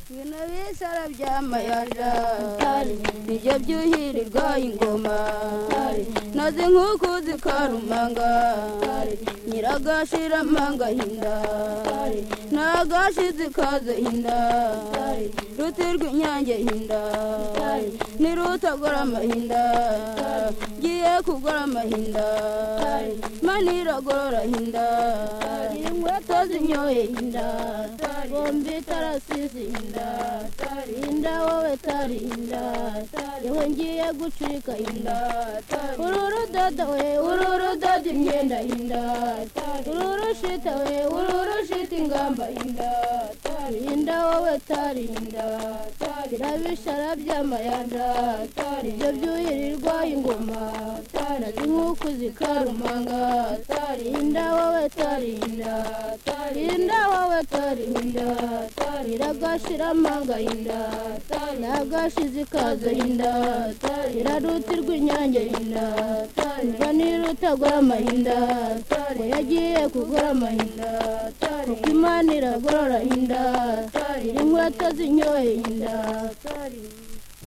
bino bisara by'amayaja nijya byuhirirwa ingoma nazi nk'uku zikarumanga nyiragashira amanga hinda nagashi zikaza hinda rutirwa inyange hinda nirutagora amahinda ngiye kugora amahinda maniragorora hinda inkweto zinyoye hinda bombi itarasize hinda hinda wowe tari hinda yewe ngiye gucika hinda uru rudodo we uru rudodo imyenda hinda uru rushita we uru rushita ingamba hinda hinda wowe tari hinda birabishara by'amayanja ibyo byuhirirwa ingoma nazi nk'uku zikarumanga hinda wowe tari hinda hinda wowe tari hinda iragashira amanga hinda yagashize ikaza hinda irarutirwa inyange hinda mva nirutagura amahinda ngo yagiye kugura amahinda kuko imana iragorora hinda inkweto zinyoye hinda